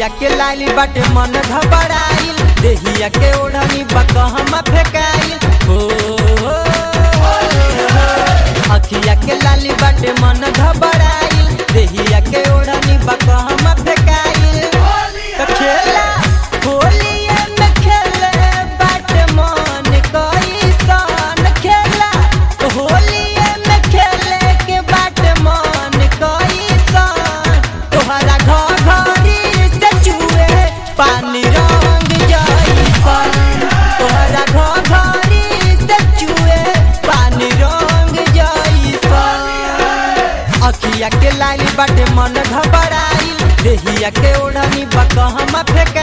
अखिया के लाली बाटे मन घबराइल देहिया के ओढ़नी बकहमा फेकाइल हो हो, अखिया के लाली बाटे मन घबराइल देहिया के ओढ़नी बकहमा फेकाइल तो खेला होलिए में खेले बाटे मन कैसन खेला होलिए में खेले के बाटे मन कैसन तोहरा घर घरी से चुए पानी रंग जैसन तोहरा घर घरी से चुए पानी रंग जैसन अखिया के लाली बाटे मन घबराइल देहिया के ओढ़नी बकहमा फेंके